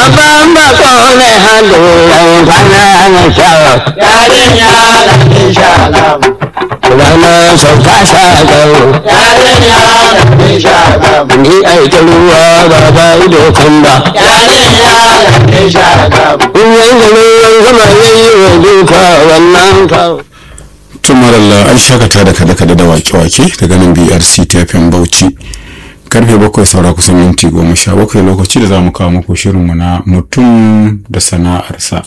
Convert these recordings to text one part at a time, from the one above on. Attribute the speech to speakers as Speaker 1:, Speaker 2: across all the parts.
Speaker 1: babban bako ne hannulan kwana na shawa
Speaker 2: yarinya da insha Allah
Speaker 1: rana sauka shagaro
Speaker 2: yarinya da insha Allah
Speaker 1: ni aiki ruwa ba ba ido kan ba
Speaker 2: yarinya da insha Allah
Speaker 1: in yanzu ruwan sama yayi wa duka wannan kawo
Speaker 3: tumaralla an shakata da kada-kada da wake-wake daga nan brc tfm bauchi karfe bakwai saura kusan minti goma sha bakwai lokaci da za mu kawo muku shirinmu na mutum da sana'arsa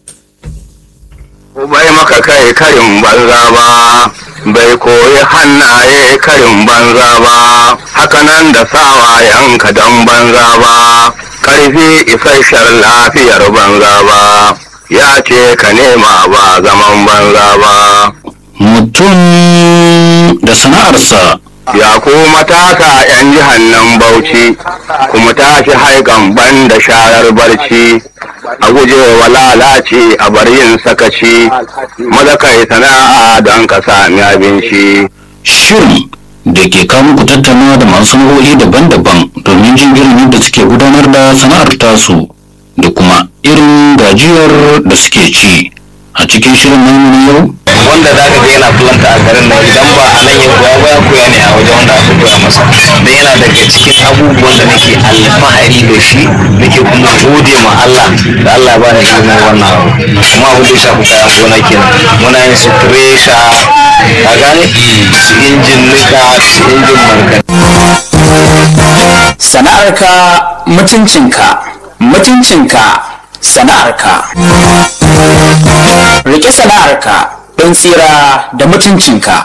Speaker 4: bai maka kai karin banza ba bai koyi hannaye karin banza ba hakanan da sawayenka don banza ba ƙarfi isasshen lafiyar banza ba ya ce ka nema ba zaman banza ba
Speaker 5: mutum da sana'arsa
Speaker 4: ya ku matasa 'yan jihar nan bauchi kuma tashi haikan ban da sharar barci a guje wa lalace a bar yin sakaci maza kai sana'a don ka sami abinci
Speaker 5: shirin da ke kawo muku tattaunawa da masu sana'o'i daban-daban domin jin irin yadda suke gudanar da sana'ar tasu da kuma irin gajiyar da suke ci a cikin shirin namu na yau
Speaker 4: wanda za ka ga yana fulanta a garin nan idan ba a nan ya koya ba ya koya ne a wajen wanda aka koya masa dan yana daga cikin abubuwan da nake alfahari da shi nake kuma gode ma Allah da Allah ya bani ilimin wannan abu kuma abin da ya shafi kayan gona kenan muna yin su tresha ka gane su injin nika su injin markaɗe
Speaker 6: sana'arka mutuncinka mutuncinka sana'arka rike sana'arka don tsira da mutuncinka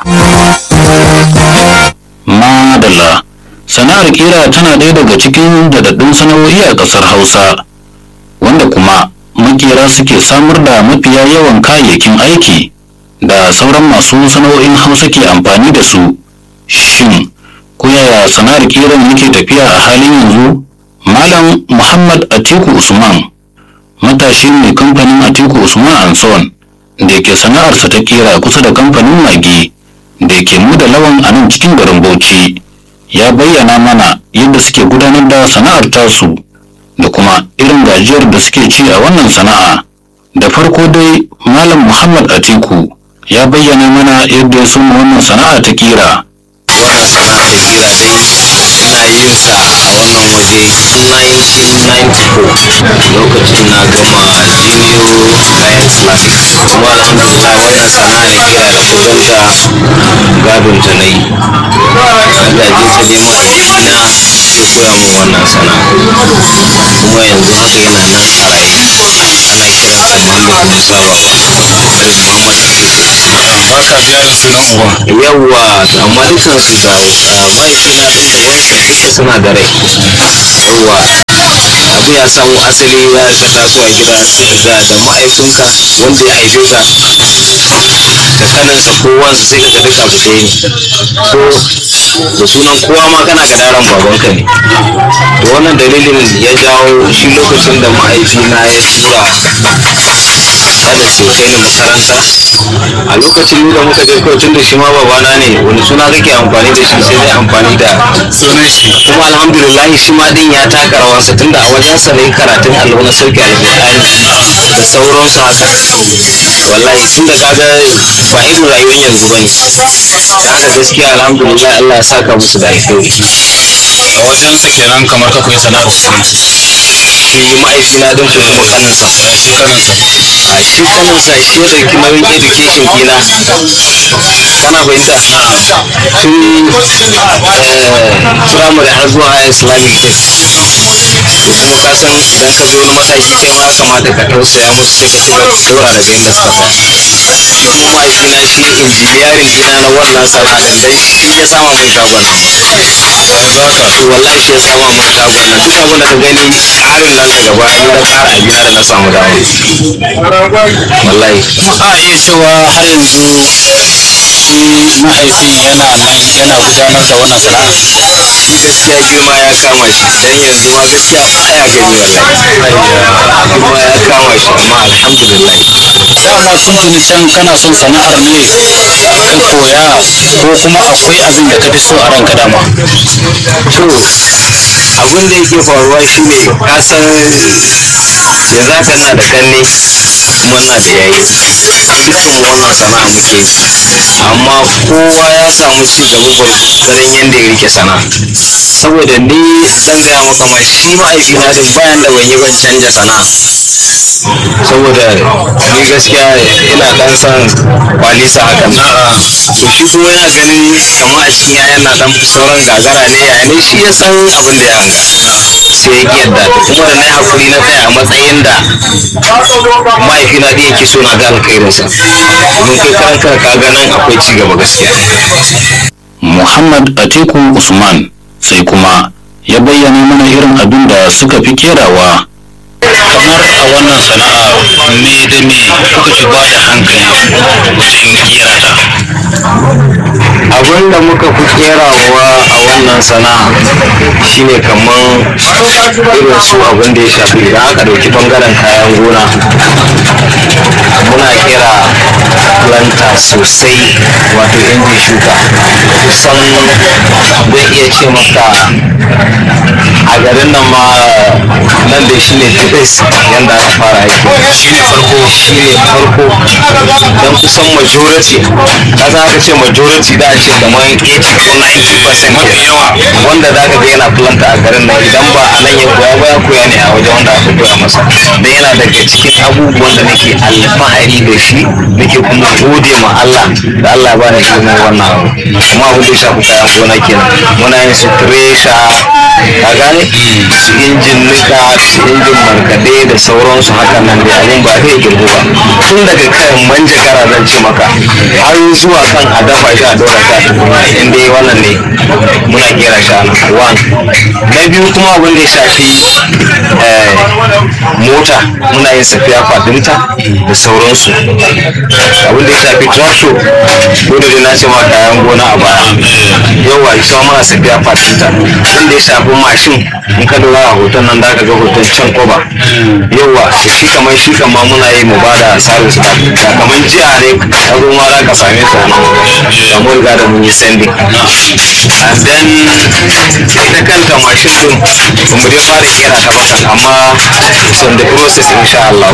Speaker 5: madalla sana'ar kira tana ɗaya daga cikin daɗaɗɗun sana'o'i a ƙasar hausa wanda kuma makera suke samar da mafiya yawan kayayyakin aiki da sauran masu sana'o'in hausa ke amfani da su shin ko yaya sana'ar kiran yake tafiya a halin yanzu malam muhammad atiku usman matashi mai kamfanin atiku usman anson da ke sana'arsa ta kera kusa da kamfanin magi da ke mu da lawan a nan cikin garin bauchi ya bayyana mana yadda suke gudanar da sana'ar tasu da kuma irin gajiyar da suke ci a wannan sana'a da farko dai malam muhammad atiku ya bayyana mana yadda ya soma wannan sana'a ta kira
Speaker 4: wannan sana'a ta kira dai ina yin sa a wannan waje 1994 lokacin na gama junior science classic kuma alhamdulillah wannan sana'a na kira da kudanta gadon ta na yi gaje ta dai mahaifina ya koya min wannan sana'a kuma yanzu haka yana nan a raye ana kiransa muhammad musa baba alhaji muhammad
Speaker 3: baka biya da sunan uba
Speaker 4: yawwa amma dukan su da mahaifina din da wansa duka suna da rai yawwa abu ya samu asali ya ka taso a gida sai ka ga da mahaifinka wanda ya haife ka da kaninsa ko wansa sai ka ga duka abu ɗaya ne ko da sunan kowa ma kana ga daren babanka ne to wannan dalilin ya jawo shi lokacin da mahaifina ya tura kada su kai ni makaranta a lokacin da muka je kawai tun da shi ma babana ne wani suna kake amfani da shi sai dai amfani da
Speaker 3: sunan shi
Speaker 4: kuma alhamdulillah shi ma din ya taka rawarsa tunda a wajensa ne karatun allo na sarki alƙur'ani da sauransu haka wallahi tun da kaga ba irin rayuwar yanzu bane haka gaskiya alhamdulillah Allah ya saka musu da alheri
Speaker 3: a wajensa kenan kamar ka koyi sana'ar su
Speaker 4: shi ma'aikina din ko kuma kaninsa
Speaker 3: shi kaninsa
Speaker 4: a shi kaninsa shi ya ɗauki nauyin education kina kana fahimta tun firamare har zuwa high islamic tech to kuma ka san idan ka zo wani mataki kai ma ya kamata ka tausaya musu sai ka ci gaba da daura daga inda suka tsaya kuma mahaifina shi injiniyarin gina na wannan sana'a din dai shi ya sama mun shagon nan to wallahi shi ya sama mun shagon nan duk abin da ka gani ƙarin nan daga baya ni na ƙara abina da na samu dama wallahi
Speaker 3: a iya cewa har yanzu
Speaker 5: shi mahaifin yana nan yana gudanar da wannan sana'a
Speaker 4: gaskiya girma ya kama shi dan yanzu ma gaskiya baya gani wallahi girma ya kama shi amma alhamdulillah
Speaker 5: dama tuntuni can kana son sana'ar ne ka koya ko kuma akwai abin da ka fi so a ranka dama
Speaker 4: to abin da yake faruwa shine ka san yanzu haka na da kanne kuma na da yayi dukkan mu wannan sana'a muke yi. amma kowa ya samu ci gaba gwargwadon yadda ya rike sana'a saboda ni dan gaya maka ma shi ma'aikina din bayan da ban yi ban canja sana'a saboda ni gaskiya ina dan san kwalisa hakan to shi kuma yana ganin kamar a cikin yayan na dan fi sauran gagara ne ya ne shi ya san abin da ya hanga sai ya ki yadda kuma da na yi hakuri na tsaya a matsayin da mahaifina da yake so na ga alkhairinsa domin kai karan kanka ka ga nan akwai ci gaba gaskiya
Speaker 5: muhammad atiku usman sai kuma ya bayyana mana irin abin da suka fi kerawa kamar a wannan sana'a me da me kuka fi ba da hankali wajen kera ta
Speaker 4: abin da muka fi kerawa a wannan sana'a shine kamar irin su abin da ya shafi idan aka dauki bangaren kayan gona muna kera planta sosai wato injin shuka kusan zai iya ce maka a garin nan ma nan da shine tibis yadda aka fara aiki shine farko shine farko don kusan majority ka san aka ce majority da a ce kamar 80 ko 90% ke yawa wanda za ka ga yana planta a garin nan idan ba a nan ya koya ba ya koya ne a wajen wanda aka koya masa da yana daga cikin abubuwan da nake alfahari da shi nake kuma gode ma Allah da Allah ya bani ilimin wannan abu kuma abin da ya shafi kayan gona kenan muna yin su tresha ka gane su injin nika su injin markaɗe da sauransu haka nan da abin ba zai girgu ba tun daga kan manjagara zan ce maka har zuwa kan a dafa shi a ɗora shi a tukuna in dai wannan ne muna kera shi a nan one na biyu kuma abin da ya shafi eh, mota muna yin safiya fadinta da sauransu abin da ya shafi tractor ko da dai na ce ma kayan gona a baya yawa ita ma muna safiya fadinta abin da ya shafi mashin in ka lura a hoton nan da ka ga hoton can koba yawa da shi kamar shi kamar muna yi mu bada service da da kamar jiya ne ka zo ma za ka same su a nan da mun riga da mun yi sending and then ita kanta mashin din ba mu dai fara kera ta ba kan amma it's on the process insha Allah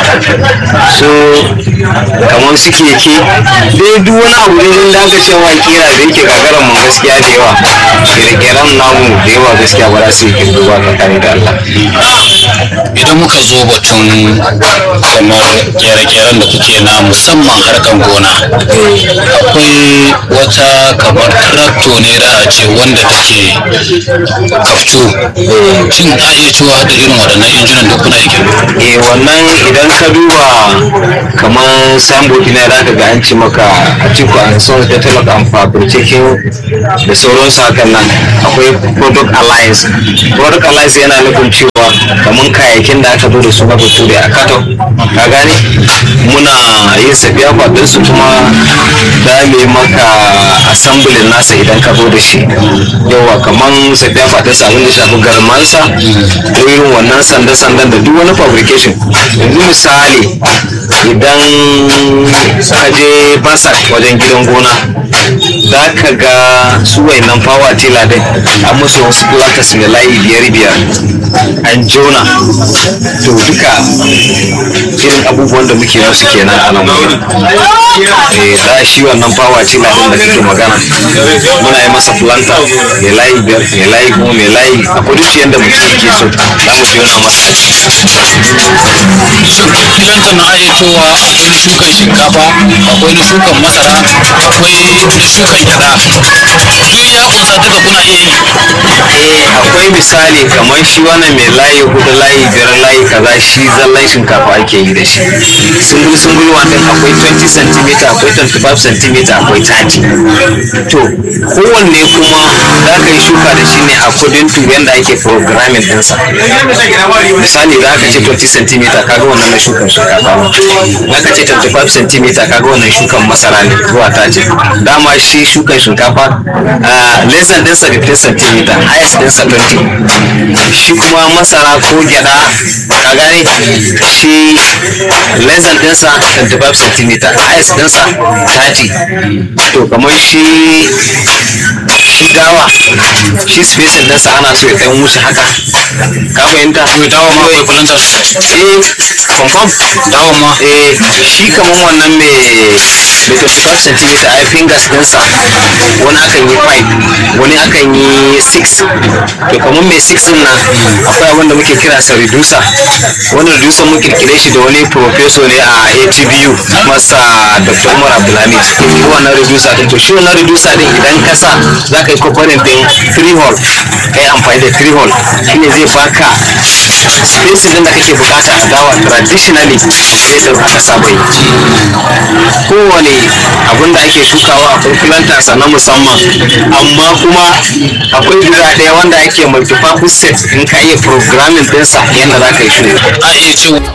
Speaker 4: so kamar su keke dai duk wani abu ne da aka cewa kera da yake gagaran mu gaskiya da yawa kere-keren namu da yawa gaskiya ba za su yi kirgo ba tsakanin da Allah
Speaker 5: idan muka zo batun kamar kere-keren da kuke na musamman harkan gona akwai wata kamar trakto ne da a ce wanda take kaftu shin a iya cewa da irin waɗannan injunan da kuna yake
Speaker 4: eh wannan idan ka duba kamar signboard na za ka ga an ci maka a cikin an son da talaka an fabricating da sauransu hakan nan akwai product alliance product alliance yana nufin cewa kamar kayayyakin da aka zo da su na bature a katon ka gane muna yin sabiya kwadin su kuma da me maka assembly nasa idan ka zo da shi yawa kamar sabiya kwadin sa abin da shafi garmansa ko irin wannan sanda-sandan da duk wani fabrication yanzu misali idan ka je basak wajen gidan gona za ka ga su nan fawa tela din an musu wasu plakas ne layi biyar biyar an jona to duka irin abubuwan da muke musu kenan a nan wuri eh da shi wannan fawa tela din da kake magana muna yi masa planta mai layi biyar mai layi goma mai layi a kudu yadda mutum yake so za mu jona masa a ciki
Speaker 5: filanta na iya cewa akwai na shukan shinkafa akwai na shukan masara akwai na shukan gyada duk ya kunsa duka kuna iya yi
Speaker 4: eh akwai misali kamar shi wannan mai layi hudu layi biyar layi kaza shi zallan shinkafa ake yi amfani da shi sungul sungul wanda akwai 20 cm akwai 25 cm akwai 30 to kowanne kuma za ka yi shuka da shi ne according to yadda ake programming ɗinsa misali za ka ce 20 cm kaga wannan na shukan shinkafa ne za ka ce 25 cm kaga wannan shukan masara ne zuwa 30 dama shi shukan shinkafa lesson ɗinsa 15 cm highest ɗinsa 20 shi kuma masara ko gyada ka gane shi lesson ɗinsa 25 cm highest ɗinsa 30 to kamar shi shi dawa shi spacing ɗinsa ana so ya ɗan wuce haka ka fahimta
Speaker 5: to dawa ma akwai kulanta
Speaker 4: eh confirm
Speaker 5: dawa ma
Speaker 4: eh shi kamar wannan mai mai 25 cm ai fingers ɗinsa wani akan yi 5 wani akan yi 6 to kamar mai 6 din nan akwai abin da muke kira sa reducer wani reducer mun kirkire shi da wani professor ne a ATBU masa Dr. Umar Abdulhamid shi wannan reducer din to shi wannan reducer din idan ka sa za ka yi component din 3 hole kai amfani da 3 hole shine zai baka spacing din da kake bukata a dawa traditionally sai da aka saba yi kowane abin da ake shukawa akwai planters na musamman amma kuma akwai guda ɗaya wanda ake multi-purpose set in ka iya programming ɗinsa yadda za ka yi shuka
Speaker 5: a iya cewa